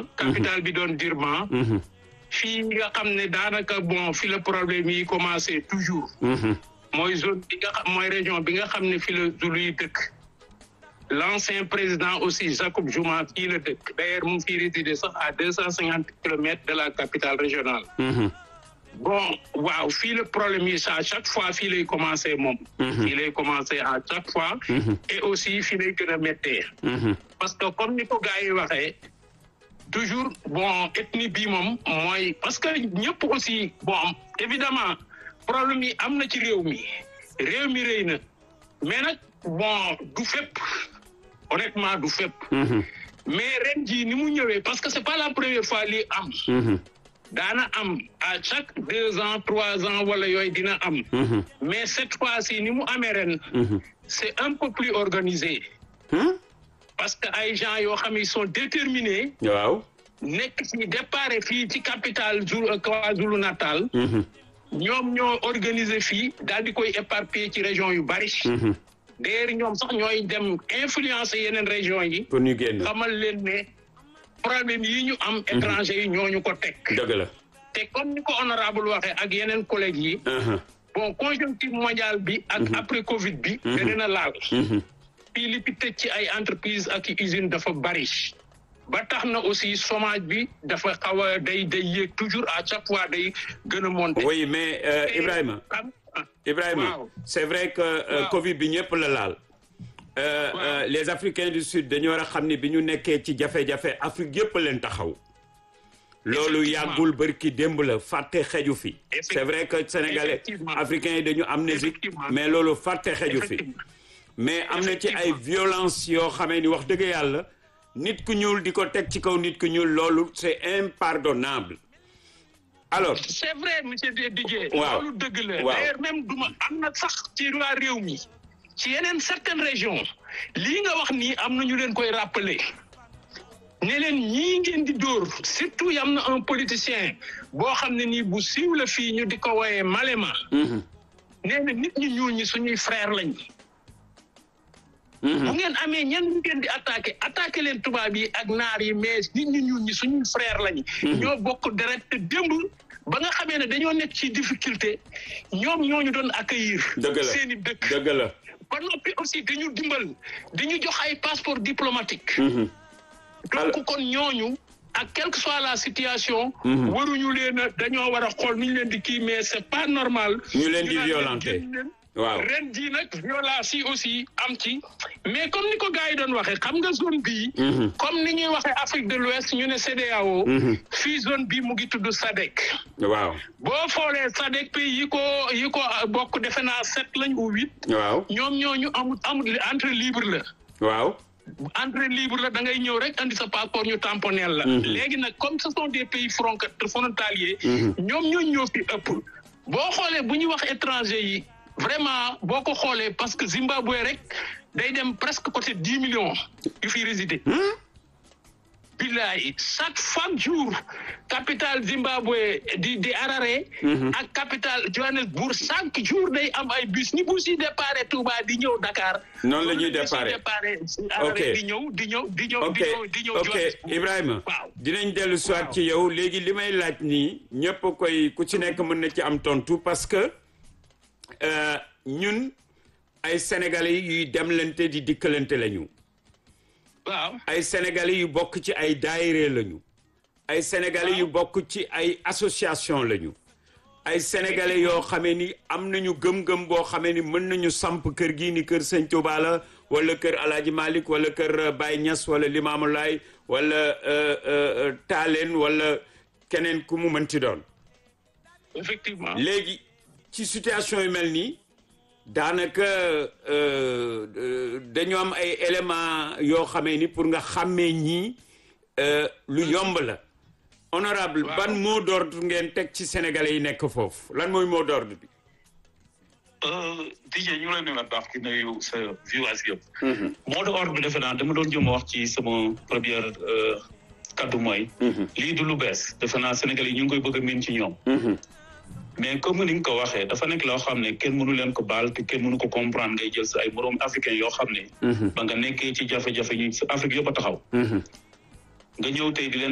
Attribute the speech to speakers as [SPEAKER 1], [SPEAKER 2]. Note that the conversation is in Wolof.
[SPEAKER 1] Durban capitale bi doon Durban fii nga xam ne daanaka bon fi la problème yi commencé toujours mooy zone bi nga xam mooy région bi nga xam ne fi la Zulu yi dëkk l'ancien président aussi Jacob Zuma fii la dëkk d'ailleurs mu ngi fii résidé sax à deux cent cinquante kilomètres de la capitale régionale bon waaw fii le problème yi à chaque fois fii lay commencé moom fii lay commencé à chaque fois et aussi fii lay gën a méttee parce que comme ni ko gars yi waxee toujours bon ethnie bi moom mooy parce que ñëpp aussi bon évidemment problème yi am na ci réew mi réew mi rëy na mais nag bon du fépp honnêtement du fépp mais ren jii ni mu ñëwee parce que c'est pas la première fois lii am daana am à chaque deux ans trois ans wala yooyu dina am mais cette fois-ci ni mu amee ren c'est un peu plus organisé parce que ay gens yoo xam ils sont déterminés
[SPEAKER 2] waaw
[SPEAKER 1] nekk ci départ fii ci capitale Zulu KwaZulu Natal ñoom ñoo organiser fii daal di koy éparpiller ci région yu bari d'ailleurs ñoom sax ñooy dem influencer yeneen région yi
[SPEAKER 2] pour ñu génn
[SPEAKER 1] xamal leen ne problème yi ñu am étranger yi ñooñu ko teg
[SPEAKER 2] dëgg la
[SPEAKER 1] te comme ni ko honorable waxee ak yeneen collègues yi bon conjoncture mondiale bi ak après Covid bi da dina laal fii li fi tëj ci ay entreprise ak i usine dafa bari ba tax na aussi chômage bi dafa xaw a day day yéeg toujours à chaque fois day gën a monter
[SPEAKER 2] oui mais euh, Ibrahima Ibrahima
[SPEAKER 1] waaw.
[SPEAKER 2] c'est vrai que euh,
[SPEAKER 1] Waaw.
[SPEAKER 2] Covid bi ñëpp la laal Euh,
[SPEAKER 1] Waaw.
[SPEAKER 2] euh, les Africains du Sud dañu war a xam ni bi ñu nekkee ci jafe-jafe Afrique yëpp leen taxaw loolu
[SPEAKER 1] Effectivement.
[SPEAKER 2] yàggul bërki démb la fàtte xeju fi
[SPEAKER 1] Effect-
[SPEAKER 2] c'est vrai que sénégalais
[SPEAKER 1] Effectivement.
[SPEAKER 2] africains yi dañu amnésique
[SPEAKER 1] Effectivement.
[SPEAKER 2] mais loolu fàtte xeju fi
[SPEAKER 1] Effectivement.
[SPEAKER 2] mais am na ci ay
[SPEAKER 1] Effectivement.
[SPEAKER 2] violence yoo xamee ni wax dëgg yàlla nit ku ñuul di ko teg ci kaw nit ku ñuul loolu c'est impardonnable alors
[SPEAKER 1] c'est vrai monsieur Didier
[SPEAKER 2] Waaw.
[SPEAKER 1] loolu dëgg la
[SPEAKER 2] Waaw.
[SPEAKER 1] d'ailleurs même duma am na sax ci waa réew mi ci yeneen certaines régions lii nga wax nii am na ñu leen koy rappeler ne leen ñii ngeen di dóor surtout yam na un politicien boo xam ne nii bu siiw la fii ñu di ko woyee Malema nee na nit ñu ñuul ñi suñuy frère lañ bu ngeen amee ñenn ñu ngeen di attaqué attaqué leen tubaab yi ak naar yi mais nit ñu ñuul ñi suñuy frère lañ ñoo bokk deret te démb ba nga xamee ne dañoo nekk ci difficulté ñoom ñooñu doon accueillir
[SPEAKER 2] dëgg la
[SPEAKER 1] seeni dëkk
[SPEAKER 2] dëgg la
[SPEAKER 1] ba noppi aussi dañu dimbal dañu jox ay passeport diplomatique
[SPEAKER 2] Alors-
[SPEAKER 1] donc kon ñooñu ak quelle que soit la situation waruñu leen a dañoo war a xool nu ñu leen di kii mais c'est pas normal
[SPEAKER 2] Ñu leen di
[SPEAKER 1] naan
[SPEAKER 2] violenter.
[SPEAKER 1] génn leen.
[SPEAKER 2] waaw
[SPEAKER 1] ren jii nag violence yi aussi am ci mais comme ni ko gars yi doon waxee xam nga zone bii comme ni ñuy waxee Afrique de l'Ouest ñu ne CEDEAO fii zone bii mu ngi tudd SADC
[SPEAKER 2] waaw
[SPEAKER 1] boo xoolee SADC pays yi ko yi ko bokk defe naa sept lañ ou huit
[SPEAKER 2] waaw
[SPEAKER 1] ñoom ñooñu amul amul entrée libre la
[SPEAKER 2] waaw
[SPEAKER 1] entrée libre la da ngay ñëw rek andi sa passeport ñu tamponel la léegi nag comme ce sont des pays fron- frontaliers ñoom ñooñu ñoo fi ëpp boo xoolee bu ñuy wax étranger yi vraiment boo ko xoolee parce que Zimbabwe rek day dem presque côté dix millions yu fi résider billaay chaque chaque jour capitale Zimbabwe di di Harare ak capitale Johannesburg chaque jour day am ay bus ni bus yi déparé Touba di ñëw Dakar
[SPEAKER 2] Noonu la ñuy
[SPEAKER 1] bus yi
[SPEAKER 2] déparé.
[SPEAKER 1] déparé
[SPEAKER 2] Ok.
[SPEAKER 1] Harare di ñëw di ñëw di ñëw
[SPEAKER 2] ok
[SPEAKER 1] di ñëw di ñëw
[SPEAKER 2] ok
[SPEAKER 1] Johannesburg.
[SPEAKER 2] Ibrahima
[SPEAKER 1] waaw
[SPEAKER 2] dinañ dellu soit
[SPEAKER 1] Waaw.
[SPEAKER 2] ci yow léegi li may laaj nii ñëpp koy ku ci nekk mën na ci am tontu parce que euh, ñun ay sénégalais yuy demlante di dikkalante lañu
[SPEAKER 1] waaw
[SPEAKER 2] ay sénégalais yu bokk ci ay daayire lañu ay sénégalais yu bokk ci ay association lañu ay sénégalais yoo xamee ni am nañu gëm-gëm boo xamee ni mën nañu samp kër gii ni kër Sëñ Tuubaa la wala kër Alaaji Malik wala kër euh, Baye Niass wala Limaamu Laay wala euh, euh, Taaleen wala keneen ku mu mënti doon
[SPEAKER 1] effectivement
[SPEAKER 2] léegi ci situation yu mel nii daanaka euh, euh, dañu am ay éléments yoo xamee ni pour nga xàmmee ñii euh, lu yomb la honorable
[SPEAKER 1] Waaw.
[SPEAKER 2] ban mot d'ordre ngeen teg ci sénégalais yi nekk foofu lan mooy mot d'ordre bi
[SPEAKER 3] DJ ñu ngi lay nuyuwaat baax di nuyu sa viewers yëpp. mot d'ordre bi defe naa dama doon jëm a wax ci sama première euh, kaddu mooy. lii du lu bees defe naa Sénégal yi ñu ngi koy bëgg a miin ci ñoom. mais comme ni nga ko waxee dafa nekk loo xam ne kenn mënu leen ko baal te kenn mënu ko comprendre ngay jël sa ay moroom africain yoo xam ne. ba nga nekkee ci jafe-jafe ñu Afrique yëpp a taxaw. nga ñëw tey di leen